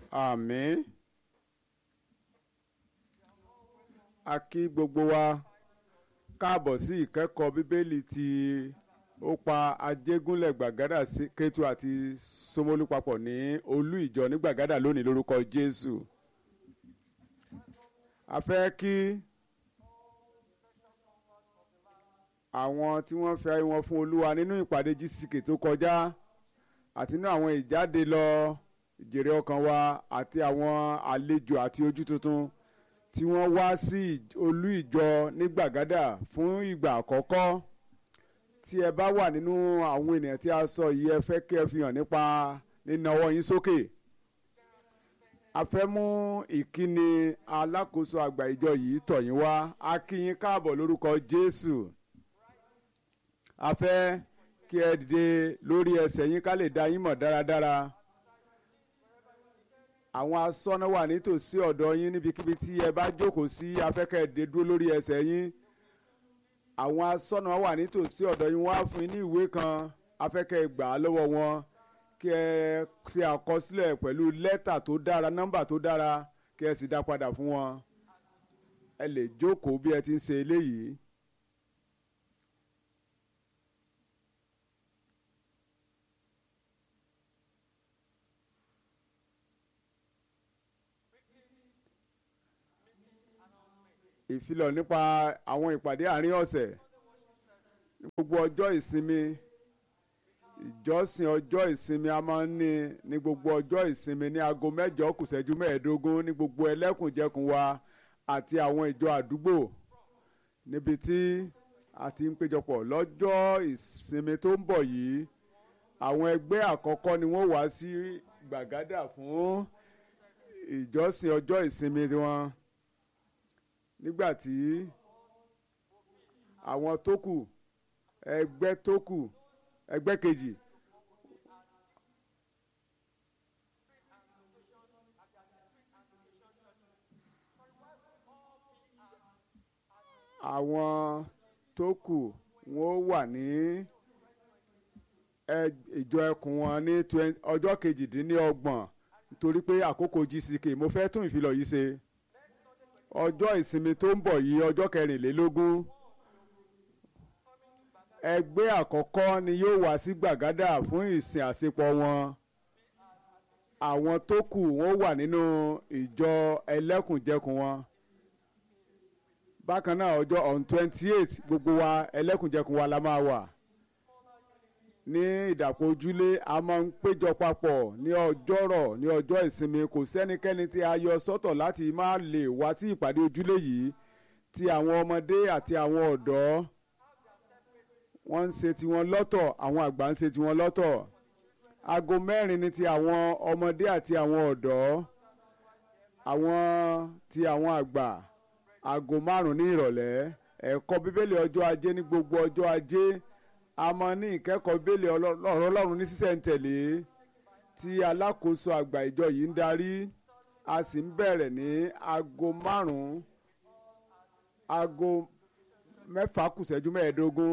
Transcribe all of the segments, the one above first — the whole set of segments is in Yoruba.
àmín a kí gbogbo wa káàbọ̀ sí ìkẹ́kọ̀ọ́ bíbélì tí ó pa ajégúnlẹ̀ gbàgádà sí kétu àti Ṣómólú papọ̀ ní olú ìjọ ní gbàgádà lónìí lórúkọ Jésù a fẹ́ kí àwọn tí wọ́n fẹ́ wọn fún Olúwa nínú ìpàdé GCK tó kọjá àti nínú àwọn ìjáde lọ ìjèrè ọkàn wa àti àwọn àlejò àti ojú tuntun tí wọ́n wá sí olú ìjọ ní gbàgádà fún ìgbà àkọ́kọ́ tí ẹ bá wà nínú àwọn ènìyàn tí a sọ yìí ẹ fẹ́ kí ẹ fi hàn nípa nínà ọwọ́ yín sókè a fẹ́ mú ìkíni alákòóso àgbà ìjọ yìí tọ̀ yín wá a kí yín káàbọ̀ lórúkọ Jésù a fẹ́ kí ẹ dìde lórí ẹsẹ̀ yín ká lè dá yín mọ̀ dáradára àwọn asọ́nà wà nítòsí ọ̀dọ̀ yín níbikíbi tí ẹ bá jókòó sí afẹ́kẹ́ dé dúró lórí ẹsẹ̀ yín àwọn asọ́nà wà nítòsí ọ̀dọ̀ yín wọ́n á fún yín ní ìwé kan afẹ́kẹ́ gbà á lọ́wọ́ wọn kí ẹ ṣe àkọsílẹ̀ pẹ̀lú lẹ́tà tó dára nọ́mbà tó dára kí ẹ sì dá padà fún wọn ẹ lè jókòó bí ẹ ti ń ṣe eléyìí. ìfilọ̀ nípa àwọn ìpàdé àárín ọ̀sẹ̀ ní gbogbo ọjọ́ ìsinmi ìjọsìn ọjọ́ ìsinmi a máa ń ní ní gbogbo ọjọ́ ìsinmi ní aago mẹ́jọ kùsẹ́jú mẹ́ẹ̀ẹ́dógún ní gbogbo ẹlẹ́kùnjẹkùn wa àti àwọn ìjọ àdúgbò níbi tí a ti ń péjọpọ̀ lọ́jọ́ ìsinmi tó ń bọ̀ yìí àwọn ẹgbẹ́ àkọ́kọ́ ni wọ́n wá sí gbàgádà fún ìjọsìn ọjọ́ ìsinmi wọn nígbà tí àwọn tó kù ẹgbẹ́ tó kù ẹgbẹ́ kejì àwọn tó kù wọ́n wà ní ìjọ ẹkùn wọn ní ọjọ́ kejìdínlọ́gbọ̀n nítorí pé àkókò GCK mo fẹ́ tún ìfilọ̀ yìí ṣe ọjọ́ ìsinmi tó ń bọ̀ yìí ọjọ́ kẹrìnlélógún ẹgbẹ́ àkọ́kọ́ ni yóò wá sí gbàgádà fún ìsìn àsepọ̀ wọn àwọn tó kù wọ́n wà nínú ìjọ ẹlẹ́kùnjẹkùn wọn bákan náà ọjọ́ on twenty eight gbogbo wa ẹlẹ́kùnjẹkùn wa la máa wà ní ìdàpọ̀ ojúlé a máa ń péjọ papọ̀ ní ọjọ́rọ̀ ní ọjọ́ ìsinmi kò sẹ́nikẹ́ni tí a yọ sọ́tọ̀ láti má lè wá sí ìpàdé ojúlé yìí ti àwọn ọmọdé àti àwọn ọ̀dọ́ wọ́n ń ṣe tiwọn lọ́tọ̀ àwọn àgbà ń ṣe tiwọn lọ́tọ̀ aago mẹ́rin ni ti àwọn ọmọdé àti àwọn ọ̀dọ́ àwọn ti àwọn àgbà aago márùn-ún ní ìrọ̀lẹ́ ẹ̀kọ́ bíbélì ọjọ́ ajé ní gbogbo ọjọ́ ajé a máa ní ìkẹ́kọ̀ọ́ bíbélì ọ̀rọ̀ ọlọ́run ní sísẹ̀ntẹ̀lé tí alákòóso àgbà ìjọ yìí ń darí a sì ń bẹ̀rẹ̀ ní aago márùn-ún aago mẹ́fà kùsẹ́jú mẹ́ẹ̀ẹ́dógún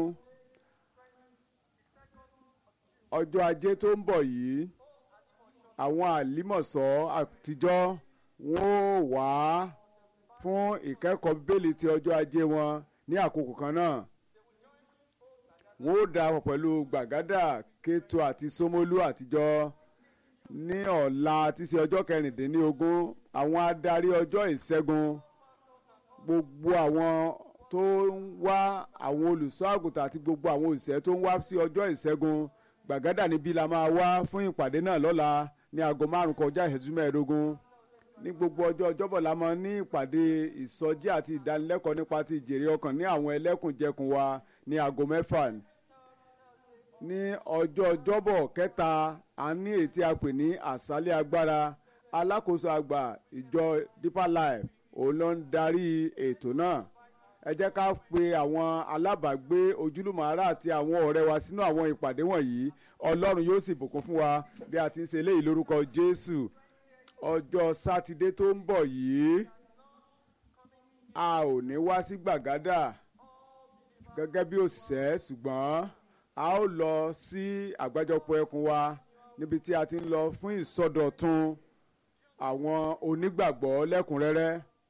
ọjọ́ ajé tó ń bọ̀ yìí àwọn àlímọ̀sọ́ àtijọ́ wọ́n ó wá fún ìkẹ́kọ̀ọ́ bíbélì ti ọjọ́ ajé wọn ní àkókò kan náà wọ́n ó darapọ̀ pẹ̀lú gbàgádà kétu àti Ṣómólú àtijọ́ ní ọ̀la tí í ṣe ọjọ́ kẹrìndínlógún àwọn adarí ọjọ́ ìṣẹ́gun gbogbo àwọn tó ń wá àwọn olùṣọ́ àgùntàn àti gbogbo àwọn òṣìṣẹ́ tó ń wá sí ọjọ́ ìṣẹ́gun gbàgádà níbí la máa wá fún ìpàdé náà lọ́la ní aago márùn kọjá ìṣẹ́jú mẹ́ẹ̀ẹ́dógún ní gbogbo ọjọ́ ọjọ́bọ̀ la máa ní ìpàdé ìsọjí àti ìdánilẹ́kọ̀ọ́ nípa ti ìjèrè ọkàn ní àwọn ẹlẹ́kùnjẹkùn wa ní aago mẹ́fà ní ọjọ́ ọjọ́bọ̀ kẹta a ní èyí tí a pè ní àṣálẹ́ agbára alákòóso àgbà ìjọ Deeper Life òun ló ń darí ètò náà ẹ jẹ́ ká pe àwọn alábàágbé ojúlùmọ̀ ará àti àwọn ọ̀rẹ́ wa sínú àwọn ìpàdé wọ̀nyí ọlọ́run yóò sì bùkún fún wa bí a ti ń ṣe eléyìí lórúkọ Jésù ọjọ́ sátidé tó ń bọ̀ yìí a ò ní wá sí gbàgádà gẹ́gẹ́ bí òṣìṣẹ́ ṣùgbọ́n a ó lọ sí àgbájọpọ̀ ẹkùn wa níbi tí a ti ń lọ fún ìsọdọ̀tun àwọn onígbàgbọ́ lẹ́kùnrẹ́rẹ́.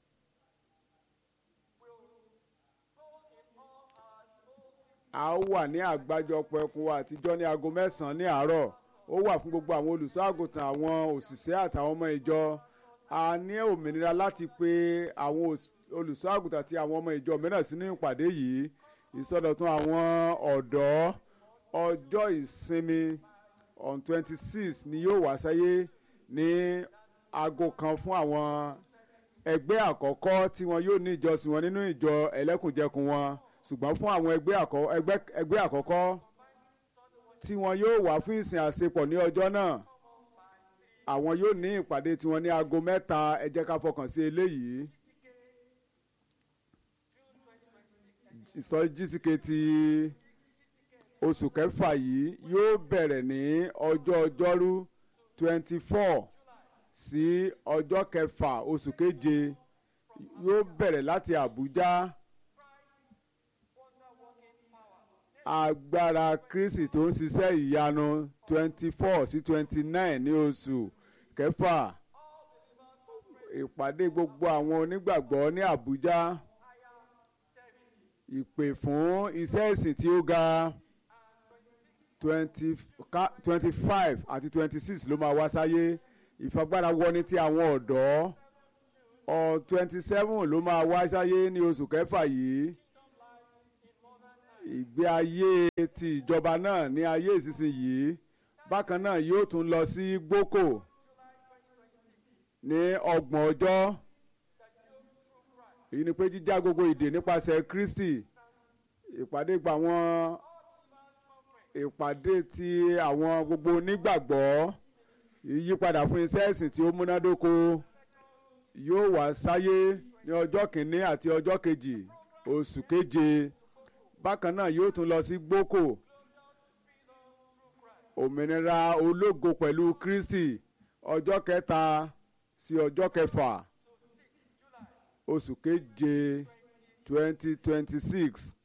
a ó wà ní àgbájọpọ̀ ẹkùn wa àtijọ́ ní aago mẹ́sàn-án ní àárọ̀ ó wà fún gbogbo àwọn olùṣọ́ àgùntàn àwọn òṣìṣẹ́ àtàwọn ọmọ ìjọ a ní òmìnira láti pe àwọn olùṣọ́ àgùntàn àti àwọn ọmọ ìjọ mìíràn sínú ìpàdé yìí ìsọdọ̀tun àwọn ọ̀dọ́ ọjọ́ ìsinmi on twenty six ni yóò wá sáyé ní aago kan fún àwọn ẹgbẹ́ àkọ́kọ́ tí wọn yóò ní ìjọsìn wọn nínú ìjọ ẹlẹ́kùnjẹkùn wọn ṣùgbọ́n fún àwọn ẹgbẹ́ àkọ́kọ́ tí wọn yóò wá fún ìsìn àṣepọ̀ ní ọjọ́ náà àwọn yóò ní ìpàdé tiwọn ní aago mẹ́ta ẹ jẹ́ ká fọkàn sí eléyìí. ìsọjí GCK ti oṣù kẹfà yìí yóò bẹ̀rẹ̀ ní ọjọ́ ọjọ́rú twenty four sí ọjọ́ kẹfà oṣù keje yóò bẹ̀rẹ̀ láti Àbújá agbára Kristi tó ń ṣiṣẹ́ ìyanu twenty four sí twenty nine ní oṣù kẹfà ìpàdé gbogbo àwọn onígbàgbọ́ ní Àbújá ìpè fún iṣẹ́ ìsìn tí ó ga twenty five àti twenty six ló máa wá sáyé ìfagbára wọni ti àwọn ọ̀dọ́ ọ twenty seven ló máa wá sáyé ní oṣù kẹfà yìí ìgbé ayé ti ìjọba náà ní ayé ìsinsìnyí bákan náà yóò tún lọ sí gboko ní ọgbọ̀n ọjọ́ èyí ni pé jíjá gbogbo ìdè nípasẹ̀ Kristi ìpàdé gba àwọn ìpàdé ti àwọn gbogbo onígbàgbọ́ ìyípadà fún iṣẹ́ ẹ̀sìn tí ó múnádóko yóò wá sáyé ní ọjọ́ kìíní àti ọjọ́ kejì oṣù keje bákan náà yóò tún lọ sí gboko òmìnira ológo pẹ̀lú Kristi ọjọ́ kẹta sí ọjọ́ kẹfà oṣù keje twenty twenty six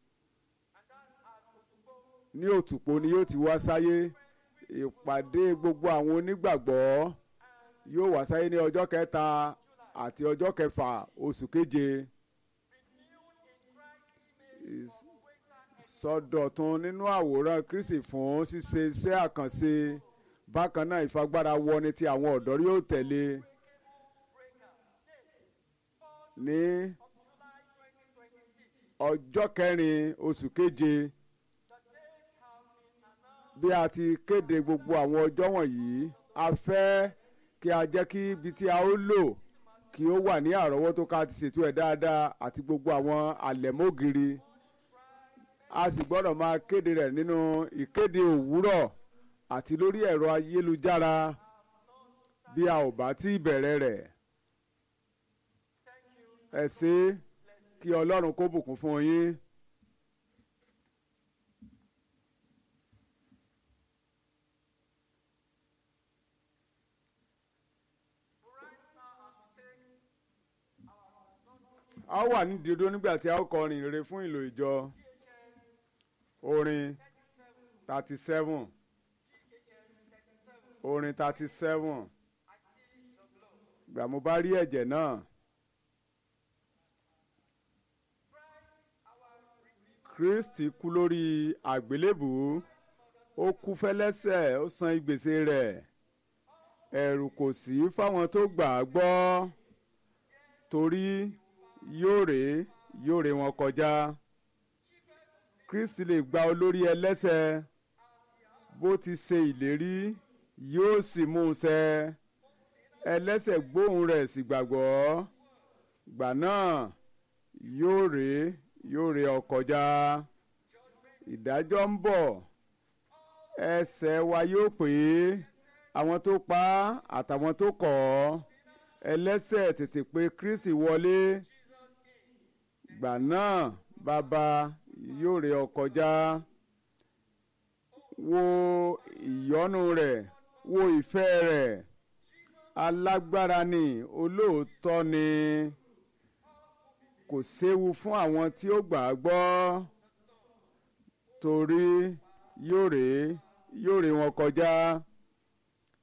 ní òtùpó ni yóò ti wá sáyé ìpàdé gbogbo àwọn onígbàgbọ́ yóò wá sáyé ní ọjọ́ kẹta àti ọjọ́ kẹfà oṣù keje sọdọ̀tun nínú àwòrán Kristi fún ṣíṣe iṣẹ́ àkànṣe bákan náà ìfagbára wọni tí àwọn ọ̀dọ́ yóò tẹ̀lé ní ọjọ́ kẹrin oṣù keje bí a ti kéde gbogbo àwọn ọjọ́ wọ̀nyí a fẹ́ kí a jẹ́ kí ibi tí a ó lò kí ó wà ní àrọ́wọ́tó ká ti ṣètò ẹ̀ dáadáa àti gbogbo àwọn àlẹ̀mọ́gìrì a sì gbọ́dọ̀ máa kéde rẹ̀ nínú ìkéde òwúrọ̀ àti lórí ẹ̀rọ ayélujára bí a ò bá tí bẹ̀rẹ̀ rẹ̀ ẹ ṣé kí Ọlọ́run kó bùkún fún yín. a wà ní dídó nígbà tí a ó kọrin rere fún ìlò ìjọ orin thirty seven orin thirty seven gbà mo bá rí ẹ̀jẹ̀ náà. Kristi kú lórí àgbélébùú ó kú fẹ́lẹ́ṣẹ̀ ó san ìgbèsè rẹ̀ ẹ̀rù kò sí fáwọn tó gbà á gbọ́ torí yóò ré yóò ré wọn kọjá Kristi lè gba olórí ẹlẹ́ṣẹ̀ bó ti ṣe ìlérí yóò sì mú un ṣẹ ẹlẹ́ṣẹ̀ gbóhùn rẹ̀ sì gbàgbọ́ gbà náà yóò ré yóò ré ọ kọjá ìdájọ́ ń bọ̀ ẹsẹ̀ wa yóò pè é àwọn tó pa á àtàwọn tó kọ̀ ọ́ ẹlẹ́ṣẹ̀ tètè pé Kristi wọlé gbà náà bàbá yóò ré ọ kọjá wo ìyọ́nú rẹ̀ wo ìfẹ́ rẹ̀ alágbára ni olóòótọ́ ni kò séwu fún àwọn tí ó gbà á gbọ́ torí yóò ré yóò ré wọn kọjá